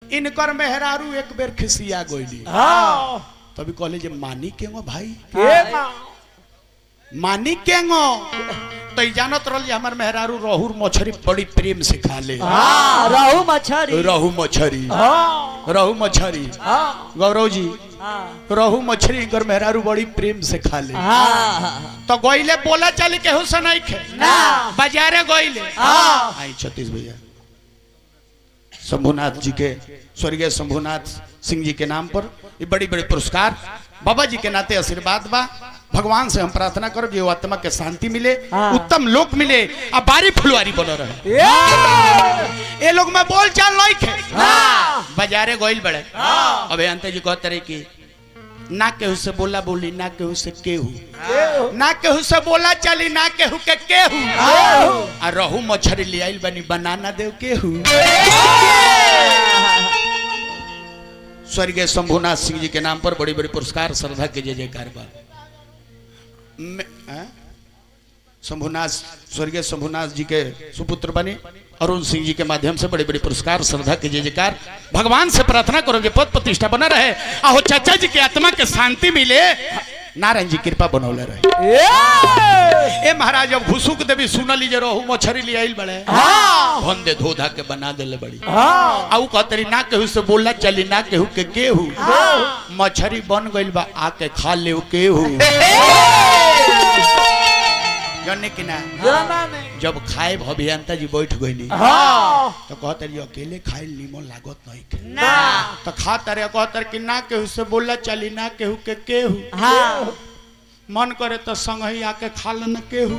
इनकर मेहरारू एक बेर खिसिया गोइली हाँ तभी कहले जे मानी केंगो भाई के माँ मानी केंगो तो ई जानत रहल जे हमर मेहरारू रहूर मछरी बड़ी प्रेम से खा ले हाँ रहू मछरी रहू मछरी हाँ रहू मछरी हाँ गौरव जी हाँ रहू मछरी इनकर मेहरारू बड़ी प्रेम से खा ले हाँ तो गोइले बोला चली केहू से नहीं खे ना। बाजारे गोइले हाँ। आई छत्तीस भैया शंभुनाथ जी के स्वर्गीय शंभुनाथ सिंह जी के नाम पर ये बड़ी बड़ी पुरस्कार बाबा जी के नाते आशीर्वाद बा भगवान से हम प्रार्थना करो कि वो आत्मा के शांति मिले हाँ। उत्तम लोक मिले अब बारी फुलवारी बनो रहे ये ये लोग में बोल चाल नहीं खे हाँ बाजारे गोइल बड़े हाँ अबे अंत जी कहते रहे कि ना केहू से बोला बोली ना केहू से केहू केहू ना केहू से बोला चली ना केहू के केहू केहू। आ रहू मछरी ले आइल बनी बनाना देव केहू स्वर्गीय शंभुनाथ सिंह जी के नाम पर बड़ी बड़ी पुरस्कार श्रद्धा के जय जयकार बा मैं- हैं? शंभुनाथ स्वर्गीय शंभुनाथ जी के सुपुत्र बने अरुण सिंह जी के माध्यम से बड़े बड़े पुरस्कार श्रद्धा के जय जयकार भगवान से प्रार्थना करो कि पद प्रतिष्ठा बना रहे आहो चाचा जी के आत्मा के शांति मिले नारायण जी कृपा बनौले रहे ये ए महाराज अब घुसुक देवी सुनली जे रहू मछरी ले आइल बड़े हाँ भन दे धोधा के बना देले बड़ी हाँ आऊ कहतरी ना केहू से बोला चली ना केहू के केहू मछरी बन गइल बा आके खा ले केहू जाने कि ना जाना नहीं जब खाए अभियंता जी बैठ गइली हाँ तो कहतरी अकेले खाए नीमन लागत नहीं के ना तो खाता रे कहतर कि ना केहू से बोला चली ना केहू के केहू हाँ मन करे तो संग ही आके खा लेना केहू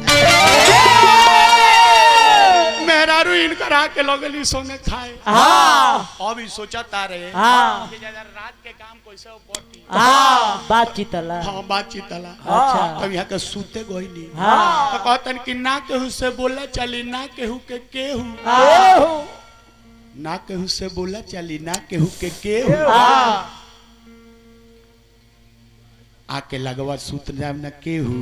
मेहरारू इनकर आके लगली संगे खाए हाँ अभी सोचा तारे हाँ। कि ज्यादा रात के काम कैसे बटी हाँ बातचीत अला हाँ बातचीत अला अच्छा तब यहाँ के सूते गईनी हाँ तो कहतन कि ना केहू से बोला चली ना केहू के केहू केहू ना केहू से बोला चली ना केहू के केहू हाँ आके लगवा सूत जाम ना केहू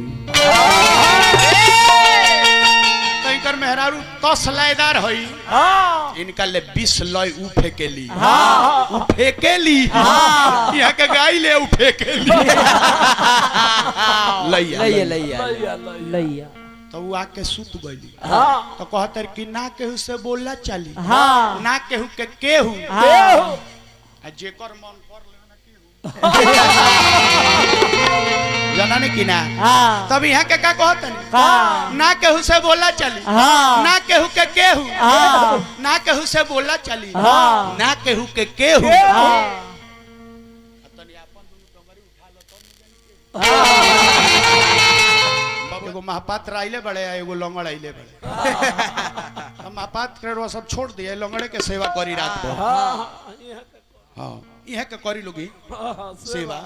कहीं कर मेहरारू तस लयदार हई हाँ इनका ले बीस लय उ फेकेली हाँ उ फेकेली हाँ। यहाँ के गाय ले उ फेकेली लैया लैया लैया। लैया लैया तो वो आके सुत गईली हाँ तो कहतर कि ना केहू से बोला चली हाँ ना केहू के केहू केहू आ जेकर मन कर ले ना केहू जाना कि ना हाँ तब यहाँ के का कहतन हाँ ना केहू से बोला चली हाँ ना केहू के केहू हाँ ना केहू से बोला चली हाँ। ना केहू के केहू हाँ एगो महापात्र आइले बड़े आ एगो लंगड़ आइले बड़े हम महापात्र के सब छोड़ दिए लंगड़े के सेवा करी रात भर हाँ हाँ इहे के करी लोगी हाँ सेवा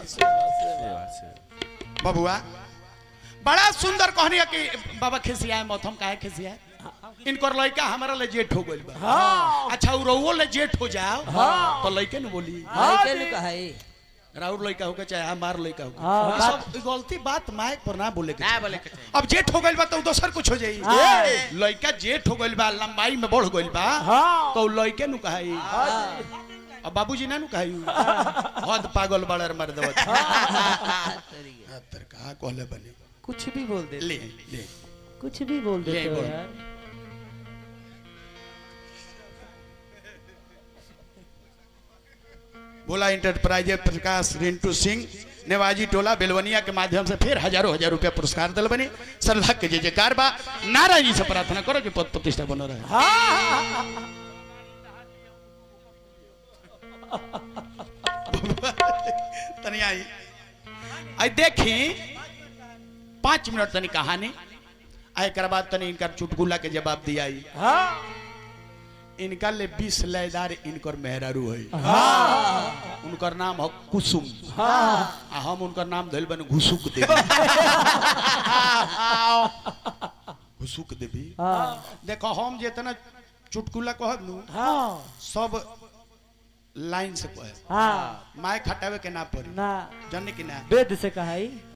बबुआ बड़ा सुंदर कहनी है कि बाबा खिसियाए मौथम काहे खिसियाए इनकर लड़का हमारा ले जेठ हो गइल बा हाँ अच्छा उ रउओ ले जेठ हो जाओ हाँ। तो लड़के न बोली हाँ के लुका है राउर लड़का होके चाहे हमार लड़का होके हाँ, ई सब ई गलती बात माइक पर ना बोले के ना चाही। बोले के चाही। अब जेठ हो गइल बा तो उ दोसर कुछ हो जाई हाँ। लड़का जेठ हो गइल बा लंबाई में बढ़ गइल बा हाँ तो उ लड़के नु कहाई अब बाबूजी ना नु कहाई हद पागल बड़र मर देवत तर कहा कहले बने कुछ भी बोल दे ले ले कुछ भी बोल ले देते हो बोल। यार भोला इंटरप्राइज प्रकाश रिंटू सिंह नेवाजी टोला बेलवनिया के माध्यम से फिर हजारों हजार रुपया पुरस्कार दिल बनी श्रद्धा के जय जयकार बा नारायण जी से प्रार्थना करो कि पद प्रतिष्ठा बनो रहे हाँ तनी आई आई देखी पाँच मिनट तनी कहानी आ एक बाद तनी इनका चुटकुला के जवाब दिया आई हाँ इनका ले बीस लयदार इनकर मेहरारू है हाँ उनकर नाम है कुसुम हाँ आ हम उनकर नाम धइल बने घुसुक देवी घुसुक देवी हाँ देखो हम जितना चुटकुला कहब नु हाँ सब लाइन से कहे हाँ माय खटावे के ना पड़ी ना जाने कि ना वेद से कहा